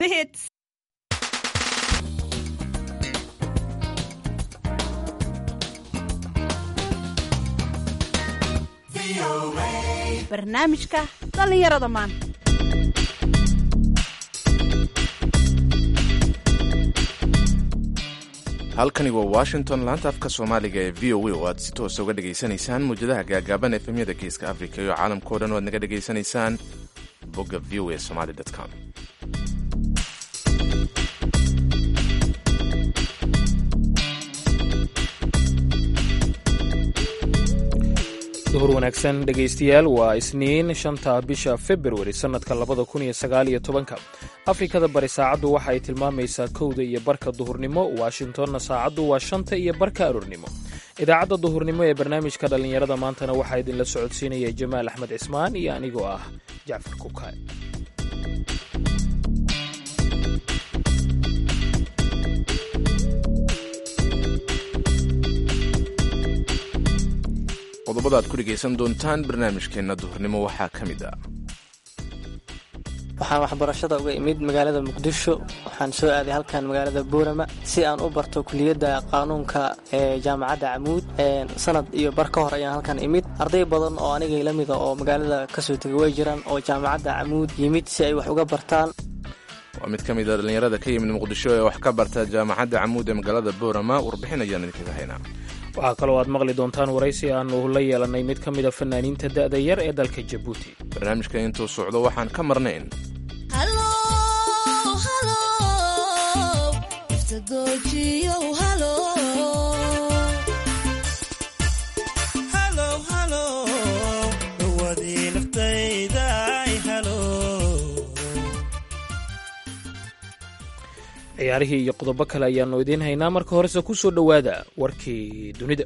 The hits. barnaamijka dhallinyarada maanta halkani waa washington laanta afka soomaaliga ee v o a oo aad si toosa uga dhegaysanaysaan muwjadaha gaagaaban efemyada geeska africa iyo caalamkao dhan o aad naga dhegaysanaysaan bogga v o a somaly com duhur wanaagsan dhegaystayaal waa isniin shanta bisha februari sannadka labada kun iyo sagaal iyo tobanka afrikada bari saacaddu waxa ay tilmaamaysaa kowda iyo barka duhurnimo washingtonna saacaddu waa shanta iyo barka aroornimo idaacadda duhurnimo ee barnaamijka dhallinyarada maantana waxaa idinla socodsiinaya jamaal axmed cismaan iyo anigoo ah jacfar kukaay qodobada aad ku dhegaysan doontaan barnaamijkeenna duhurnimo waxaa ka mid ah waxaan waxbarashada uga imid magaalada muqdisho waxaan soo aaday halkan magaalada buurama si aan u barto kuliyadda qaanuunka ee jaamacadda camuud sanad iyo bar ka hor ayaan halkan imid arday badan oo anigay la mida oo magaalada kasoo tegay way jiraan oo jaamacadda camuud yimid si ay wax uga bartaan waa mid ka mid a dhallinyarada ka yimid muqdisho ee wax ka barta jaamacadda camuud ee magaalada boorama warbixin ayaan idinkaga haynaa waxaa kaloo aad maqli doontaan waraysi aanu la yeelannay mid ka mida fanaaniinta da'da yar ee dalka jabuuti barnaamijka intuu socdo waxaan ka marnayn ciyaarihii iyo qodobo kale ayaannu idiin haynaa marka horese ku soo dhowaada warkii dunida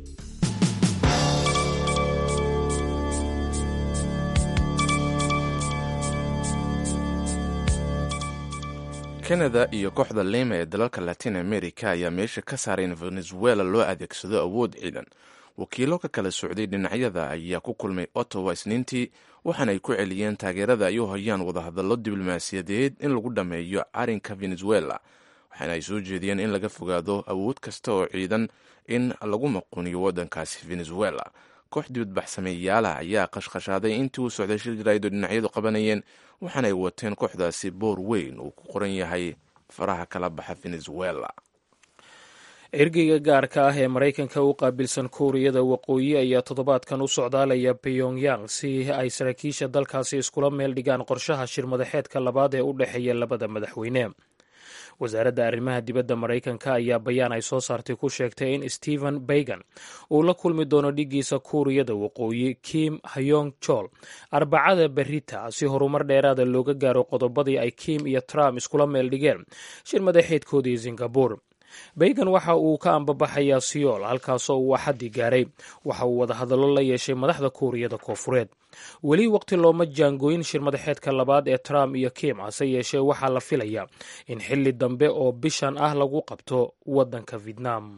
kanada iyo kooxda lima ee dalalka latin america ayaa meesha ka saaray in venezuela loo adeegsado awood ciidan wakiilo ka kala socday dhinacyada ayaa ku kulmay ottawa isniintii waxaana ay ku celiyeen taageerada ay u hayaan wadahadallo diblomaasiyadeed in lagu dhammeeyo carinka venezuela waxaana ay soo jeediyeen in laga fogaado awood kasta oo ciidan in lagu maquniyo waddankaasi venezuela koox dibadbaxsameeyaala ayaa qashqashaaday intii uu socday shir jaraaido dhinacyadu qabanayeen waxaana ay wateen kooxdaasi boor weyn uu ku qoran yahay faraha kala baxa venezuela ergeyga gaarka ah ee maraykanka u qaabilsan kuuriyada waqooyi ayaa toddobaadkan u socdaalaya pyongyang si ay saraakiisha dalkaasi iskula meel dhigaan qorshaha shirmadaxeedka labaad ee u dhexeeya labada madaxweyne wasaaradda arrimaha dibadda maraykanka ayaa bayaan ay soo saartay ku sheegtay in stephen baygan uu la kulmi doono dhiggiisa kuuriyada waqooyi kim hayong jol arbacada berita si horumar dheeraada looga gaaro qodobadii ay kim iyo trump iskula meel dhigeen shir madaxeedkoodii singabur baygan waxa uu ka ambabaxayaa siyool halkaasoo uu axaddi gaaray waxa uu wadahadallo la yeeshay madaxda kuuriyada koofureed weli waqti looma jaangooyin shir madaxeedka labaad ee trump iyo kim hase yeeshee waxaa la filayaa in xilli dambe oo bishan ah lagu qabto waddanka vietnam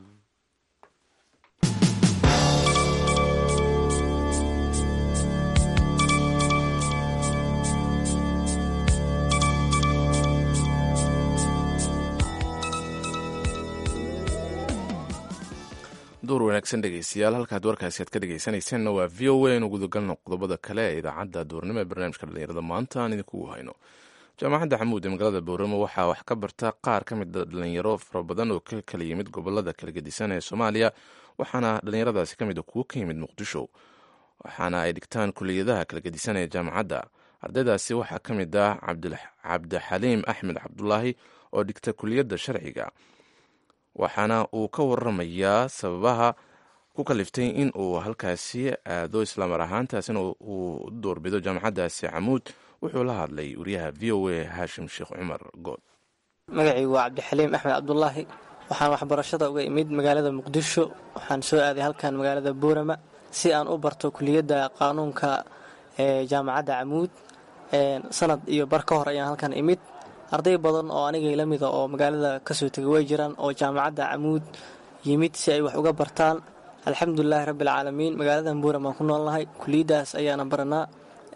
duur wanaagsan dhegeystayaal halkaad warkaasi aad ka dhegeysanayseena waa v o a inu gudagalno qodobada kale ee idaacadda duurnimo ee barnaamijka dhalinyarada maanta aan idinkugu hayno jaamacadda xamuud ee magaalada booramo waxaa wax ka barta qaar ka mida dhalinyaro fara badan oo ka kala yimid gobolada kala gedisan ee soomaaliya waxaana dhalinyaradaasi ka mid a kuwo ka yimid muqdisho waxaana ay dhigtaan kuliyadaha kala gedisan ee jaamacadda ardaydaasi waxaa ka mid ah cabdixaliim axmed cabdulaahi oo dhigta kuliyadda sharciga waxaana uu ka waramayaa sababaha ku kaliftay in uu halkaasi aado islaamar ahaantaasina uu doorbido jaamacaddaasi camuud wuxuu la hadlay wariyaha v o a haashim sheekh cumar good magacaygu waa cabdixaliim axmed cabdulaahi waxaan waxbarashada uga imid magaalada muqdisho waxaan soo aaday halkan magaalada buurama si aan u barto kuliyadda qaanuunka ee jaamacadda camuud sanad iyo bar ka hor ayaan halkan imid arday badan oo anigay la mida oo magaalada kasoo tegay way jiraan oo jaamacadda camuud yimid si ay wax uga bartaan alxamdulilaahi rabbialcaalamiin magaaladan buuram aan ku noolnahay kuliyaddaas ayaana baranaa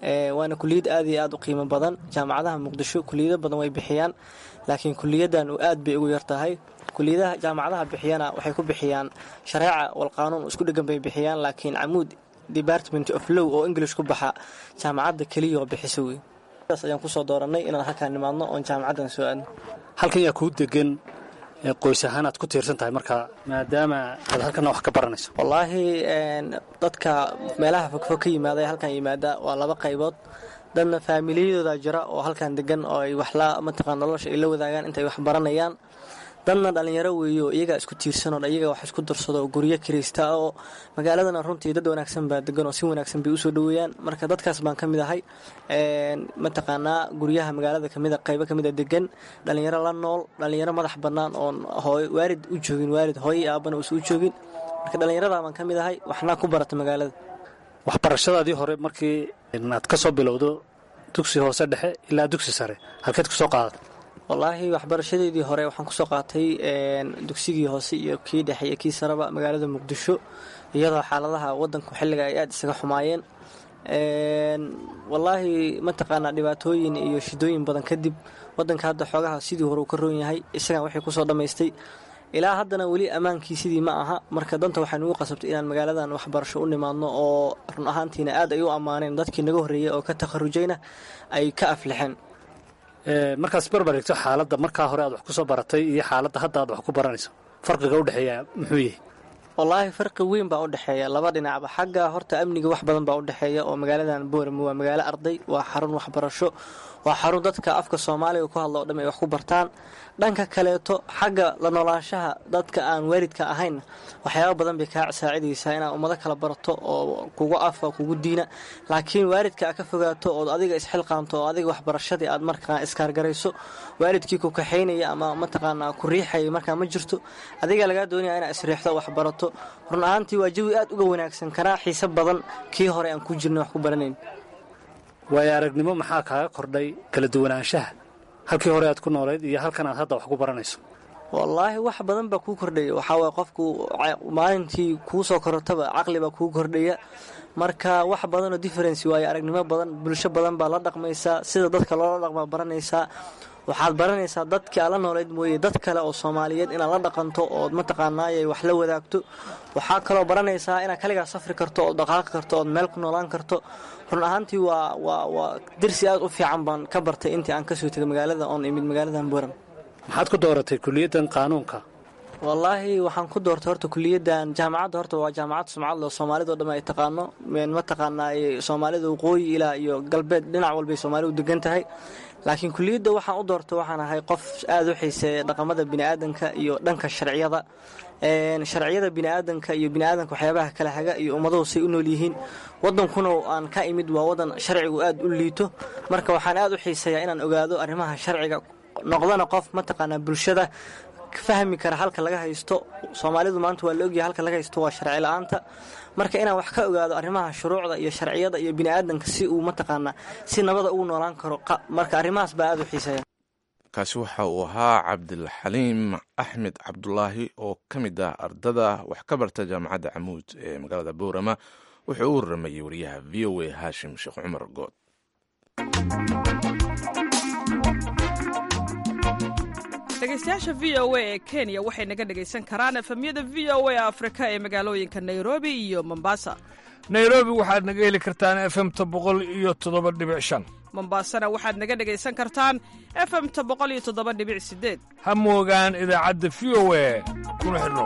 waana kuliyad aad iyo aad u qiimo badan jaamacadaha muqdisho kuliyado badan way bixiyaan laakiin kuliyadan aad bay ugu yartahay kuliyadaha jaamacadaha bixiyana waxay ku bixiyaan shareeca walqaanuun isku dhegan bay bixiyaan laakiin camuud department of low oo english ku baxa jaamacadda keliya oo bixiso wey saas ayaan kusoo dooranay inaan halkaan nimaadno oon jaamacaddan soo aadno halkan yaa kuu degan qoys ahaan aad ku tiirsan tahay marka maadaama aad halkana wax ka baranayso wallaahi dadka meelaha fogfog ka yimaada ee halkan yimaada waa laba qaybood dadna faamiliyadooda jira oo halkan degan oo ay waxla mataqaan nolosha ay la wadaagaan intay wax baranayaan dadna dhallinyaro weeyo iyagaa isku tiirsanoo iyaga wax isku darsado oo guryo kiraysta oo magaaladana runtii dad wanaagsan baa degan oo si wanaagsan bay usoo dhoweeyaan marka dadkaas baan ka mid ahay mataqaanaa guryaha magaalada kamida qaybo kamida degan dhallinyaro la nool dhallinyaro madax bannaan oon waalid u joogin waalid hooyai aabana uusa u joogin marka dhallinyarada baan ka mid ahay waxna ku barata magaalada waxbarashadaadii hore markii aad ka soo bilowdo dugsi hoose dhexe ilaa dugsi sare halkeed ku soo qaadata wallaahi waxbarashadeedii hore waxaan kusoo qaatay dugsigii hoose iyo kii dhexe iyo kii sareba magaalada muqdisho iyadoo xaaladaha wadanku xilliga ay aada isaga xumaayeen wallaahi mataqaanaa dhibaatooyin iyo shidooyin badan kadib wadanka hadda xoogaha sidii hore uu ka roon yahay isagan waxay kusoo dhammaystay ilaa haddana weli ammaankii sidii ma aha marka danta waxay nugu qasabtay inaan magaaladan waxbarasho u nimaadno oo run ahaantiina aad ay u ammaaneen dadkii naga horreeyey oo ka takharujayna ay ka aflixeen markaas barbar higto xaaladda markaa hore aad wax ku soo baratay iyo xaaladda hadda aad wax ku baranayso farqiga u dhexeeya muxuu yahay wallaahi farqi weyn baa u dhexeeya laba dhinacba xagga horta amniga wax badan baa u dhexeeya oo magaaladan boorama waa magaalo arday waa xarun waxbarasho waa xarun dadka afka soomaaliga ku hadla oo dham ay wax ku bartaan dhanka kaleeto xagga la noolaanshaha dadka aan waalidka ahayn waxyaaba badan bay kaa saacidaysaa inaad ummado kala barato oo kugu afka kugu diina laakiin waalidka aad ka fogaato ood adiga isxilqaanto oo adiga waxbarashadii aad markaa iskaargarayso waalidkii ku kaxaynaya ama mataqaanaa ku riixaya markaa ma jirto adiga lagaa doonaya inaad isriixdo waxbarato run ahaantii waa jawi aad uga wanaagsan kanaa xiise badan kii hore aan ku jirna wax ku baranayn waayo aragnimo maxaa kaaga kordhay kala duwanaanshaha halkii hore aad ku noolayd iyo halkan aad hadda wax ku baranayso wallaahi wax badan baa kuu kordhaya waxaa waye qofku maalintii kuu soo korotaba caqli baa kuu kordhaya marka wax badanoo differency waayo aragnimo badan bulsho badan baa la dhaqmaysaa sida dadka loola dhaqmaa baranaysaa waxaad baranaysaa dadkii aad la noolayd mooye dad kale oo soomaaliyeed inaad la dhaqanto ood mataqaanaayay wax la wadaagto waxaa kaloo baranaysaa inaad kaligaa safri karto ood dhaqaaqi karto ood meel ku noolaan karto run ahaantii waa waa waa dirsi aad u fiican baan ka bartay intii aan kasoo tegay magaalada oon imid magaaladan buuram maxaad ku dooratay kuliyaddan qaanuunka wallaahi waxaan ku doortay horta kuliyaddan jaamacadda horta waa jaamacad sumcadle oo soomaalida o dhan ay taqaano mataqaanaa soomaalida waqooyi ilaa iyo galbeed dhinac walbay soomaalidu degan tahay laakiin kuliyadda waxaan u doortay waxaan ahay qof aada u xiiseeya dhaqamada biniaadanka iyo dhanka sharciyada sharciyada biniaadanka iyo biniaadanka waxyaabaha kala haga iyo ummaduhu say u nool yihiin wadankuna aan ka imid waa wadan sharcigu aada u liito marka waxaan aada u xiiseeyaa inaan ogaado arrimaha sharciga noqdana qof mataqaanaa bulshada fahmi kara halka laga haysto soomaalidu maanta waa la ogyahay halka laga haysto waa sharci la-aanta marka inaan wax ka ogaado arrimaha shuruucda iyo sharciyada iyo biniaadanka si uu mataqaanaa si nabada ugu noolaan karo marka arrimahaas baa aada u xiiseeya kaasi waxa uu ahaa cabdilxaliim axmed cabdulaahi oo ka mid ah ardada wax ka barta jaamacadda camuud ee magaalada boorama wuxuu u waramayey wariyaha v o a haashim sheekh cumar good dhegeystayaasha v o a ee kenya waxay naga dhegaysan karaan efemyada v o a afrika ee magaalooyinka nairobi iyo mombasa nairobi waxaad naga heli kartaan efemta boqol iyo toddoba dhibic shan mombasana waxaad naga dhegaysan kartaan efemta boqol iyo toddoba dhibic sideed ha moogaan idaacadda v o a kuna xidhnow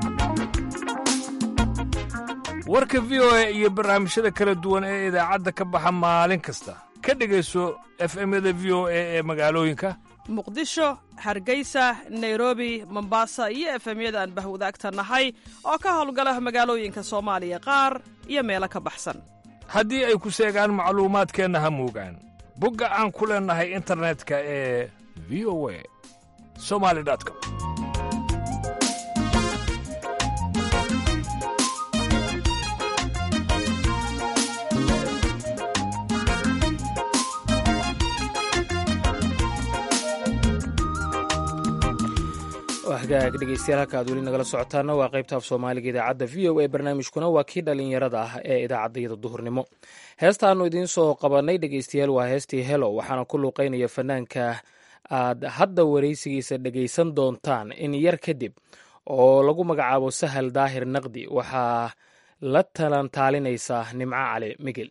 warka v o a iyo barnaamijyada kala duwan ee idaacadda ka baxa maalin kasta ka dhegayso efemyada v o a ee magaalooyinka muqdisho hargeysa nairobi mombasa iyo efemyada aan bahwadaagta nahay oo ka howlgala magaalooyinka soomaaliya qaar iyo meelo ka baxsan haddii ay ku seegaan macluumaadkeenna ha moogaan bogga aan ku leennahay internetka ee v o a somali com hagaag dhegeystayaal halka aad weli nagala socotaana waa qaybta af soomaaliga idaacadda v o a barnaamijkuna waa kii dhallinyarada ah ee idaacaddayada duhurnimo heesta aanu idiin soo qabanay dhegeystayaal waa heestii helo waxaana ku luuqeynaya fanaanka aad hadda waraysigiisa dhegaysan doontaan in yar kadib oo lagu magacaabo sahal daahir naqdi waxaa la talantaalinaysaa nimco cali migel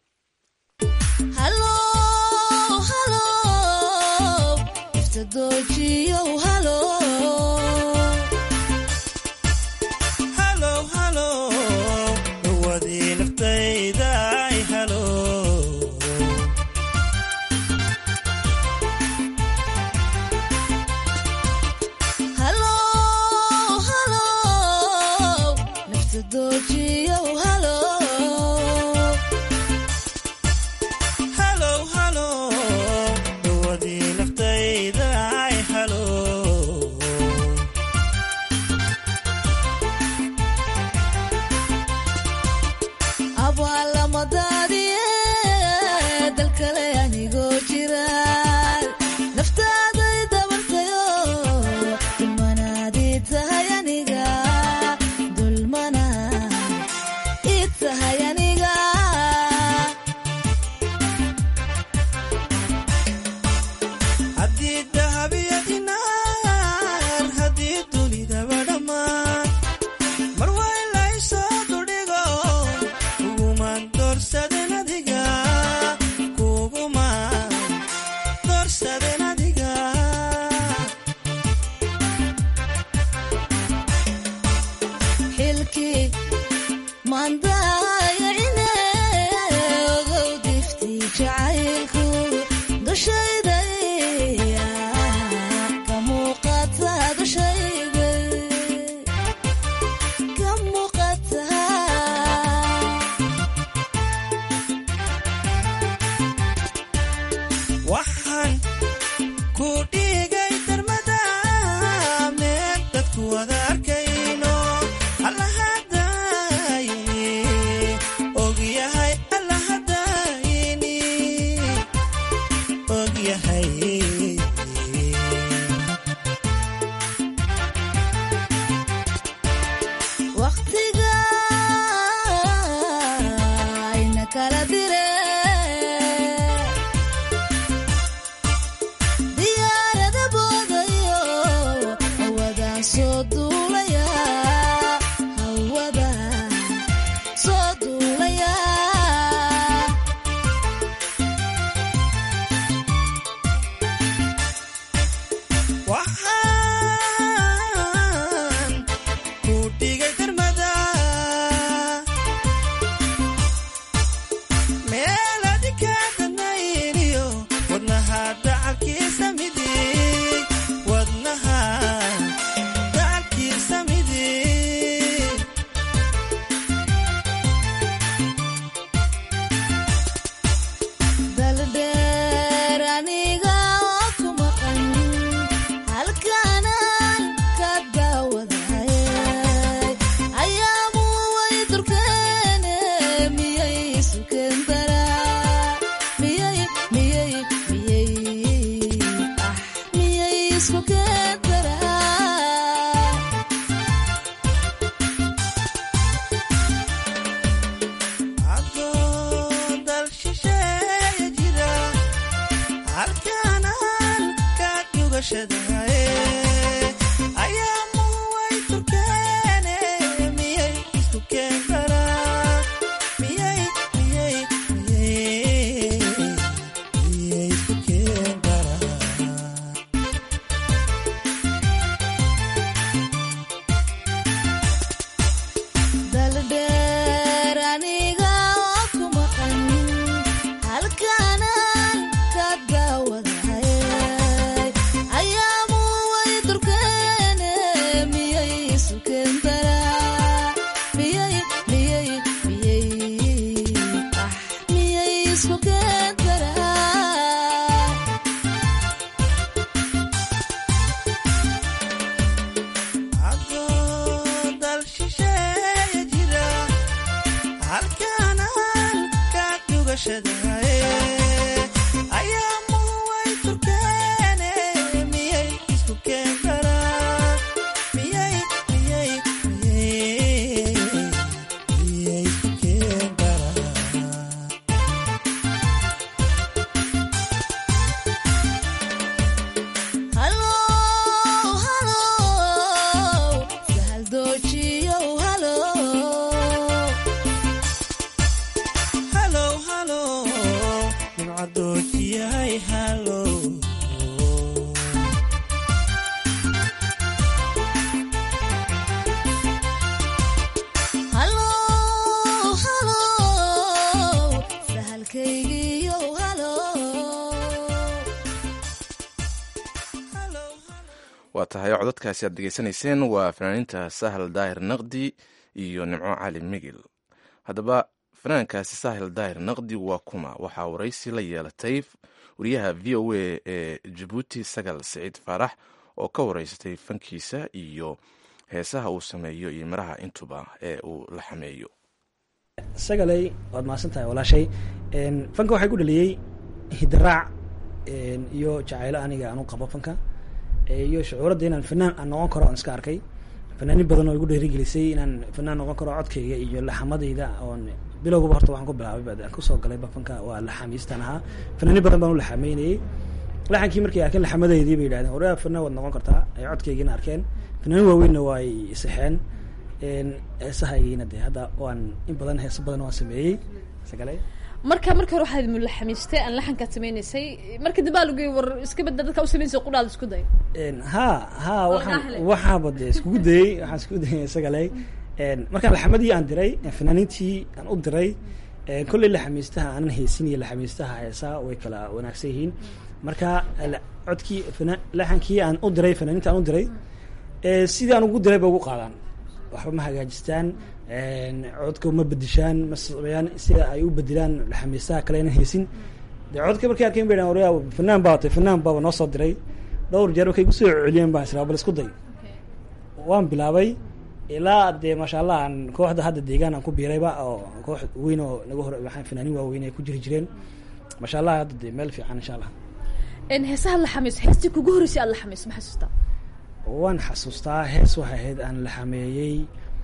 waa tahay codadkaasi aad degeysanayseen waa fanaaniinta sahal daahir naqdi iyo nimco cali migil haddaba fanaankaasi sahal daahir naqdi waa kuma waxaa waraysi la yeelatay wariyaha v o a ee jabuuti sagal siciid faarax oo ka waraysatay fankiisa iyo heesaha uu sameeyo iyo miraha intuba ee uu la xameeyo sagaley waad mahadsan tahay walaashay fanka waxaa ku dhaliyey hidaraac iyo jacaylo aniga aan u qabo fanka iyo shucuuradda inaan fanaan aan noqon karo aan iska arkay fanaanin badan oo igu dhiirigelisay inaan fanaan noqon karo codkayga iyo laxamadayda oon bilowgaba horta waxaan ku bilaabay baan kusoo galayba fanka waa laxamiistan ahaa fanaanin badan baan u laxameynayey laxankii markay arkeen laxamadaydii bay yidhahdeen waraa fanaan waad noqon kartaa ay codkaygiina arkeen fanaanin waaweynna waa ay saxeen heesahaygiina dee hadda waan in badan heeso badan waan sameeyey sagale marka marka hore waxaad mulaxamiistay aan laxankaad sameynaysay marka dambe aa lagu war iska bada dadka u samaynaysa qudhaada isku day ha ha Oo waxaan dhahle. waxaaba dee iskugu dayey waxaan iskugu dayay sagale markaan laxamadii aan diray fanaaniintii aan u diray kolley laxamiistaha aanan haysin iyo laxamiistaha heesaa way kala wanaagsan yihiin marka la- codkii fana- laxankii aan u diray fanaaniinta aan u diray ee sidii aan ugu diray ba ugu qaadaan waxba ma hagaajistaan codka ma bedishaan ma sameeyaan sida ay u bedilaan laxamiistaha kale inaan haysin dee codka markay arkeen bay dhahan waryaa fanaan baa watay fanaan baaba noo soo diray dhowr jeer markay kusoo celiyeen baan israa bal isku day waan bilaabay ilaa dee maasha allah aan kooxda hadda deegaan aan ku biirayba oo koox weyn oo naga hor waxaan fanaanin waaweyn ay ku jiri jireen maasha allah hadda dee meel fiican insha allah heesaha laxamiis heestii kugu horreysay aad laxamiis ma xasuustaa waan xasuustaa hees waxay ahayd aan la xameeyey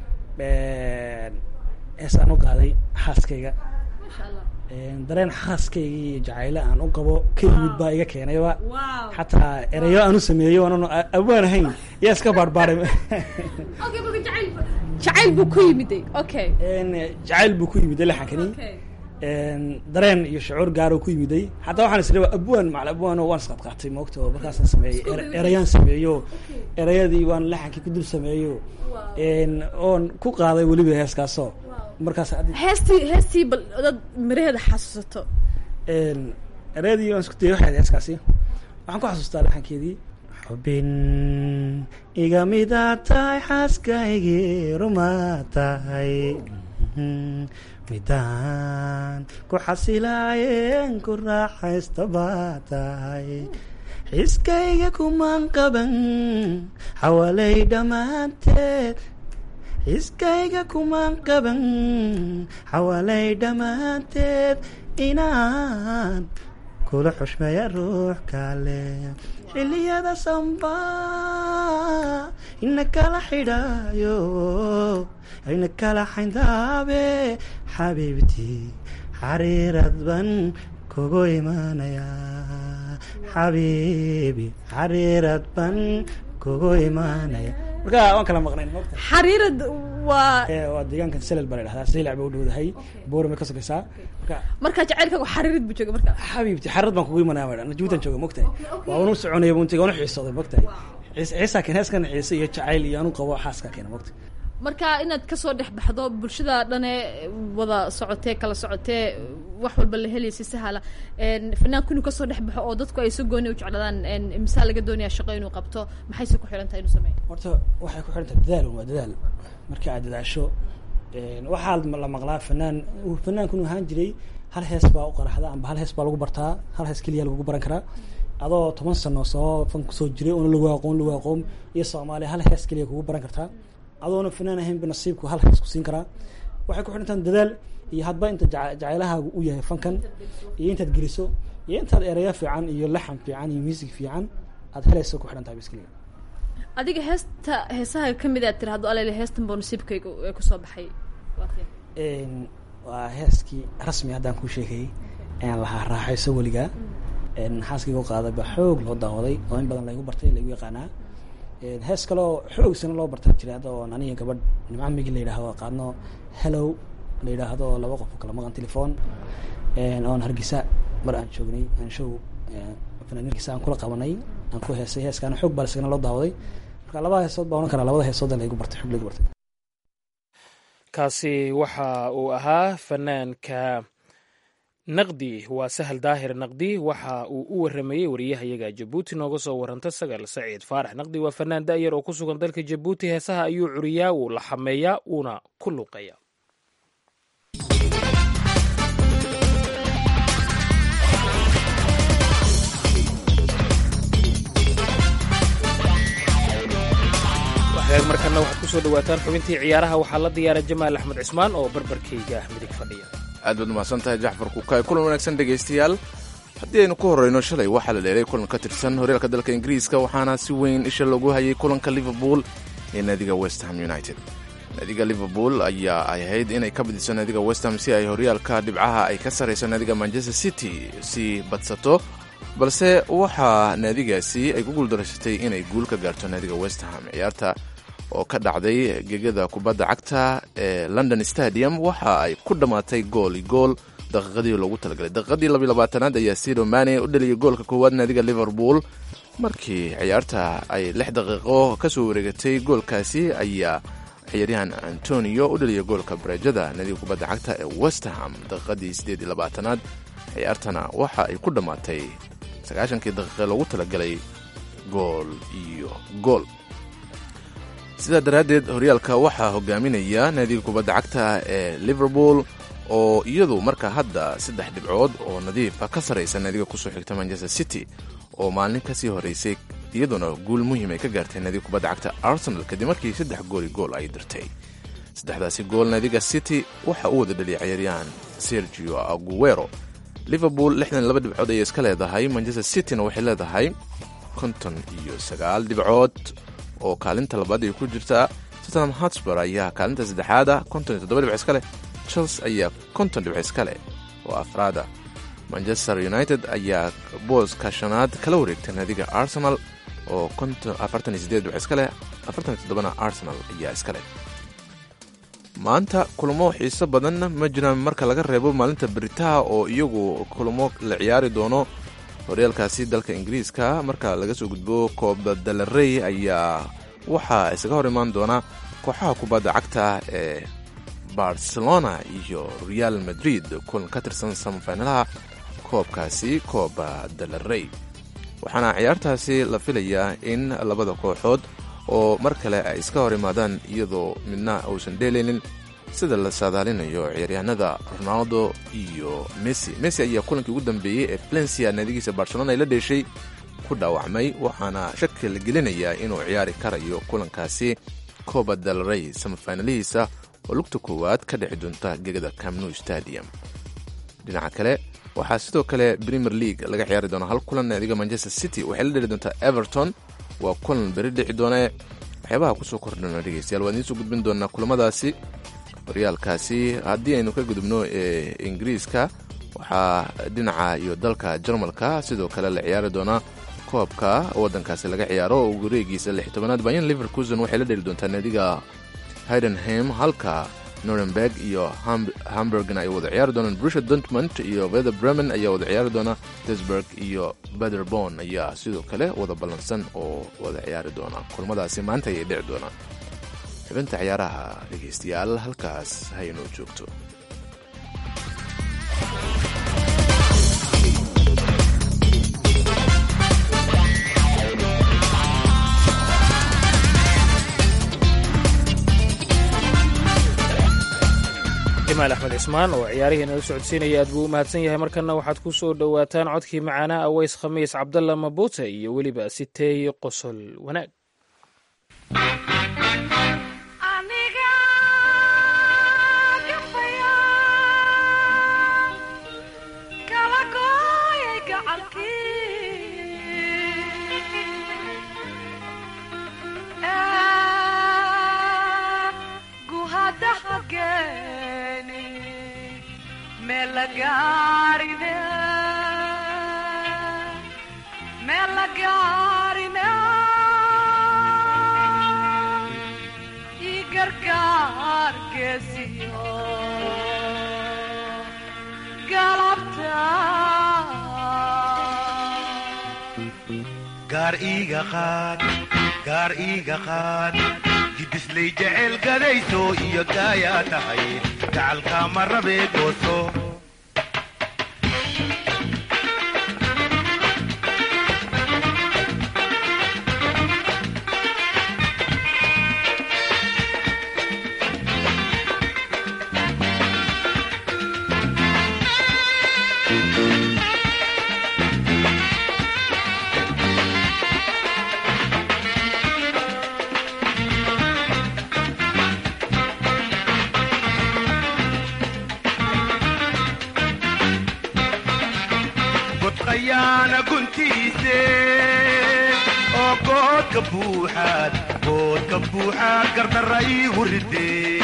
hees aan u qaaday xaaskayga dareen xaaskayga iyo jacaylo aan u qabo ka yimid baa iga keenayba xataa ereyo aan u sameeyo aanan awaan ahayn yaa iska baarbaaray jacayl buu ku yimiday okay jacayl buu ku yimiday laxankani dareen iyo shucuur gaaro ku yimiday xataa waxaan isdha abwaan macal abwaano waan isqadqaatay moogta oo markaasaan sameeyey ere- erayaan sameeyo erayadii waan laxankii ku dul sameeyo oon ku qaaday weliba heeskaasoo markaas haddi- heestii heestii bal dad miraheeda xasuusato erayadii waan isku dayay waxay ahayd heeskaasi waxaan ku xasuustaa laxankeedii xubin iga mida tahay xaaskaygii ruma tahay midaan ku xasilaayeen ku raaxaysta baa tahay xiskayga kumaan qaban xawalay dhammaanteed xiskayga kumaan qaban xawalay dhammaanteed inaan kula xushmeeya ruux kale xilliyada samba ina kala xidhaayo ina kala xayndaabe xabiibtii xariirad ban kugu imaanaya xabiibi xariirad ban kugu imaanaya marka waan kala maqnayn mogta xariirad waa waa deegaankan selel baa la dhahdaa seylac bay u dhowdahay boorame ka sokaysaa marka marka jacaylkaagu xariirad buu jooga marka xabiibti xarad baan kugu imanaya madhan jabuutan jooga mogtahay waa unu soconaya buntiga unu xiisooday mogtahay ciis ciisaa keen heeskan xiise iyo jacayl iyo anu qabo xaaskaa keena mogta marka inaad kasoo dhex baxdo bulshada dhane wada socotee kala socotee wax walba la helaysa sahala fanaanku inuu kasoo dhex baxo oo dadku ay si gooni u jecladaan misaa laga doonaya shaqo inuu qabto maxayse ku xihan tahay inuu sameeyo horta waxay ku xihan tahay dadaal waa dadaal marka aad dadaasho waxaa la maqlaa fanaan fanaanku inuu ahaan jiray hal hees baa u qaraxda amba hal hees baa lagu bartaa hal hees keliya lagugu baran karaa adoo toban sano soo fan kusoo jiray oona lagu aqoon lagu aqoon iyo soomaaliya hal hees keliya kugu baran kartaa adoona fanaan ahaynba nasiibku hal hees ku siin karaa waxay ku xidhantaan dadaal iyo hadba inta jaca- jacaylahaagu u yahay fankan iyo intaad geliso iyo intaad ereyo fiican iyo laxan fiican iyo music fiican aad helayso ku xidhan tahay biskeliya adiga heesta heesaha kamid aad tiraahdo alele heestan boo nasiibkayga ee kusoo baxay waa kee waa heeskii rasmi haddaan kuu sheegayay ayaan lahaa raaxayso weligaa xaaskayga u qaaday baa xoog loo daawaday oo in badan laygu bartay laygu yaqaanaa hees kaleo xoog sana loo bartaa jira hadda oon aniga gabadh nimco migi la yidhahdo qaadno hellow la yidhaahdo laba qof oo kala maqan telefoon oon hargeysa mar aan joognay aan show fanaan hargeysa aan kula qabanay aan ku heesay heeskaana xoog baa isagana loo daawaday marka labada heesood baa ohan karaa labada heesood laygu bartay xoog laygu bartay kaasi waxa uu ahaa fanaanka naqdi waa sahal daahir naqdi waxa uu u waramayey wariyahayaga jabuuti nooga soo waranta sagal saciid faarax naqdi waa fanaan da'yar oo ku sugan dalka jabuuti heesaha ayuu curiyaa wuu la xameeyaa uuna ku luuqaya markana waxaad kusoo dhawaataan xubintii ciyaaraha waxaa la diyaara jamaal axmed cismaan oo barbarkayga midig fadhiya aad baad umahadsan tahay jacfar kukaay kulan wanaagsan dhegaystayaal haddii aynu ku horreyno shalay waxaa la dheelay kulan ka tirsan horyaalka dalka ingiriiska waxaana si weyn isha loogu hayay kulanka liverpool ee naadiga westham united naadiga liverpool ayaa ay ahayd inay ka badiso naadiga westham si ay horyaalka dhibcaha ay ka sarrayso naadiga manchester city si badsato balse waxaa naadigaasi ay ku guuldaraysatay inay guul ka gaarto naadiga westham ciyaarta oo ka dhacday gegada kubadda cagta ee london stadium waxa ay ku dhammaatay gool i gool daqiiqadii loogu talagalay daqiiqadii labayabaatanaad ayaa sido mane u dhaliyay goolka koowaad naadiga liverpool markii ciyaarta ay lix daqiiqo ka soo wareegatay goolkaasi ayaa ciyaaryahan antonio u dhaliyay goolka bareejada naadiga kubadda cagta ee westerham daqiiqadii siddeed iyo labaatanaad ciyaartana waxa ay ku dhammaatay sagaashankii daqiiqe loogu talagalay gool iyo gool sidaa daraaddeed horyaalka waxaa hogaaminaya naadiga kubadda cagta ee liverpool oo iyadu marka hadda saddex dhibcood oo nadiifa ka sarraysa naadiga kusoo xigta manchester city oo maalin kasii horeysay iyaduna guul muhiim ay ka gaartay naadiga kubadda cagta arsenal kadib markii saddex gooli gool ay dirtay saddexdaasi gool naadiga city waxa uu wada dhaliyay ciyaaryahan sergio aguero liverpool lixdan laba dhibcood ayay iska leedahay manchester cityna waxay leedahay konton iyo sagaal dhibcood oo kaalinta labaad ay ku jirtaa tottenham hotspur ayaa kaalinta saddexaada konton iyo toddoba dhibc iska leh chelsea ayaa konton dhibc iska leh oo afraada manchester united ayaa booska shanaad kala wareegtay naadiga arsenal oo afartan iyo sideed dhibc iska leh afartan iyo toddobana arsenal ayaa iska leh maanta kulamo xiiso badan ma jiraan marka laga reebo maalinta beritaha oo iyagu kulamo la ciyaari doono horyaalkaasi dalka ingiriiska marka laga soo gudbo kooba dalarey ayaa waxaa isaga hor imaan doona kooxaha kubadda cagta ee barcelona iyo real madrid kulan ka tirsan samafinalaha koobkaasi kooba dalarey waxaana ciyaartaasi la filayaa in labada kooxood oo mar kale ay iska hor imaadaan iyadoo midna uusan dheelaynin sida la saadaalinayo ciyaaryahanada ronaldo iyo messi messi ayaa kulankii ugu dambeeyey ee valencia naadigiisa barcelona ay la dheeshay ku dhaawacmay waxaana shaki la gelinayaa inuu ciyaari karayo kulankaasi coba del rey samafinalihiisa oo lugta koowaad ka dhici doonta gegada camnu stadium dhinaca kale waxaa sidoo kale premier league laga ciyaari doona hal kulan naadiga manchester city waxay la dheli doontaa everton waa kulan beri dhici doonee waxyaabaha kusoo kordhana dhegeystayaal waan idiin soo gudbin doonaa kulamadaasi horyaalkaasi haddii aynu ka gudubno ee ingiriiska waxaa dhinaca iyo dalka jarmalka sidoo kale la ciyaari doonaa koobka waddankaasi laga ciyaaro oo wareegiisa lix tobanaad bayan liverkusen waxay la dheli doontaa naadiga hidenham halka norenberg iyo hamburgna ay wada ciyaari doonaan brusha dortmund iyo veder bremen ayaa wada ciyaari doona desburg iyo bederbon ayaa sidoo kale wada ballansan oo wada ciyaari doona kulmadaasi maanta ayay dhici doonaan xubinta ciyaaraha dhegaystayaal halkaas haynoo joogto jamaal axmed cismaan oo ciyaarihii nala socodsiinaya aad buu u mahadsan yahay markanna waxaad ku soo dhowaataan codkii macaanaa aweys khamiis cabdalla mabuute iyo weliba siteey qosol wanaag gaar iiga qaad gaar iiga qaad gidislay jecel gadayso iyo gaayaa tahay gacalkaama rabee gooso guntiise oo goodka buuxaad goodka buuxaad gardarra iigu ridee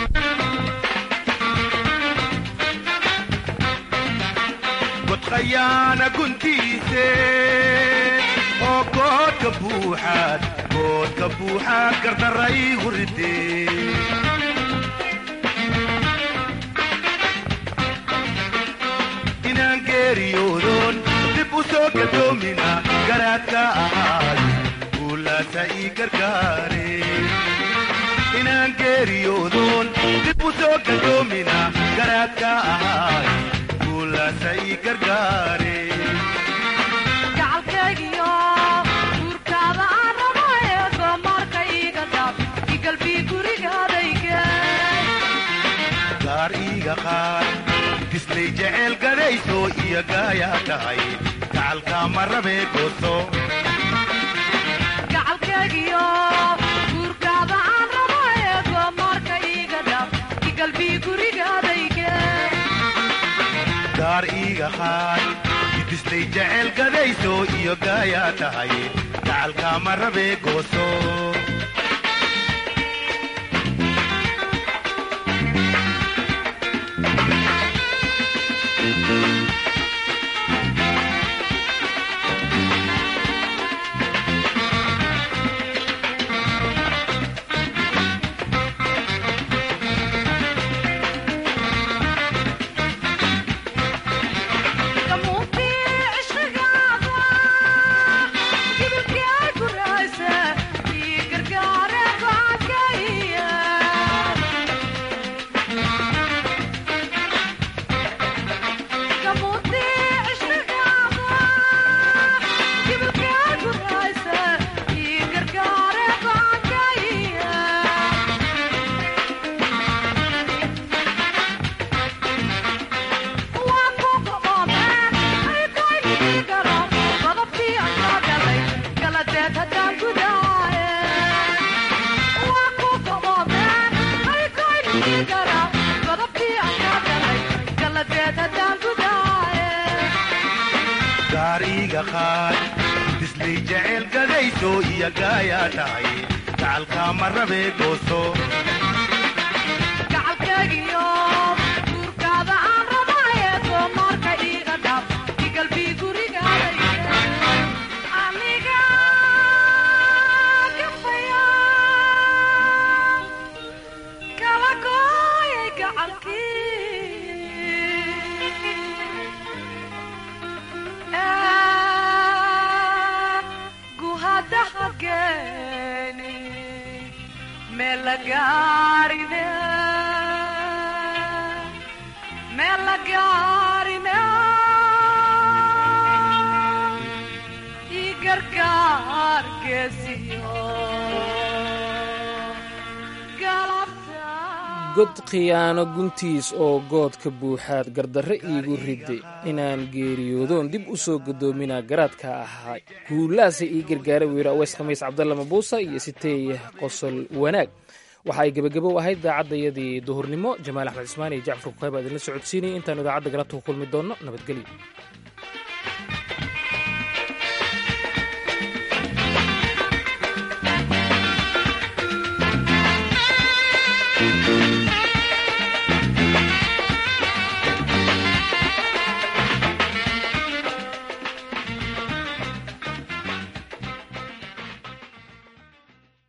godqayaana guntiise oo goodka buuxaad goodka buuxaad gardarra iigu ridee inaan geeriyoodoon dib u soo gadoomina garaadka ahaay guulaasa ii gargaare inaan geeriyoodoon dib u soo gadoomina garaadka ahaay guulaasa ii gargaare gacalkaygiyo guurkaada aan rabo eego marka iiga dhaaf igalbii gurigaadayge gaar iiga qaad dislay jeceel gadayso iyo gaayaa tahay gacalkaa ma rabee gooso gacalkaygiyo guurkaada aan rabo eego marka iiga dhaaf igalbii gurigaadayge gaar iiga qaad dislay jeceel gadayso iyo gaayaa tahay gacalkaa ma rabee gooso gaar iiga qaad dislay jeceel gadayso iyo gaayaa tahay gacalkaa ma rabee gooso gacalkaygiyo guurkaada aan rabo eego marka iiga dhaaf igalbii gurigaadayge aniga gafaya kala gooyay gacalkii guhadaha geeni melagaarine melagaarine i gargaar geesiyo god khiyaano guntiis oo goodka buuxaad gardarre iigu ridde inaan geeriyoodoon dib u soo gadoominaa garaadka ahaa guulaasa ii gargaara wiira aweys khamiis cabdalla mabuusa iyo siteeye qosol wanaag waxa ay gebagabo ahayd idaacaddayadii duhurnimo jamaal axmed cismaan iyo jacfar kukaay baa idinla socodsiinaya intaanu idaacadda galabta ku kulmi doonno nabadgelyo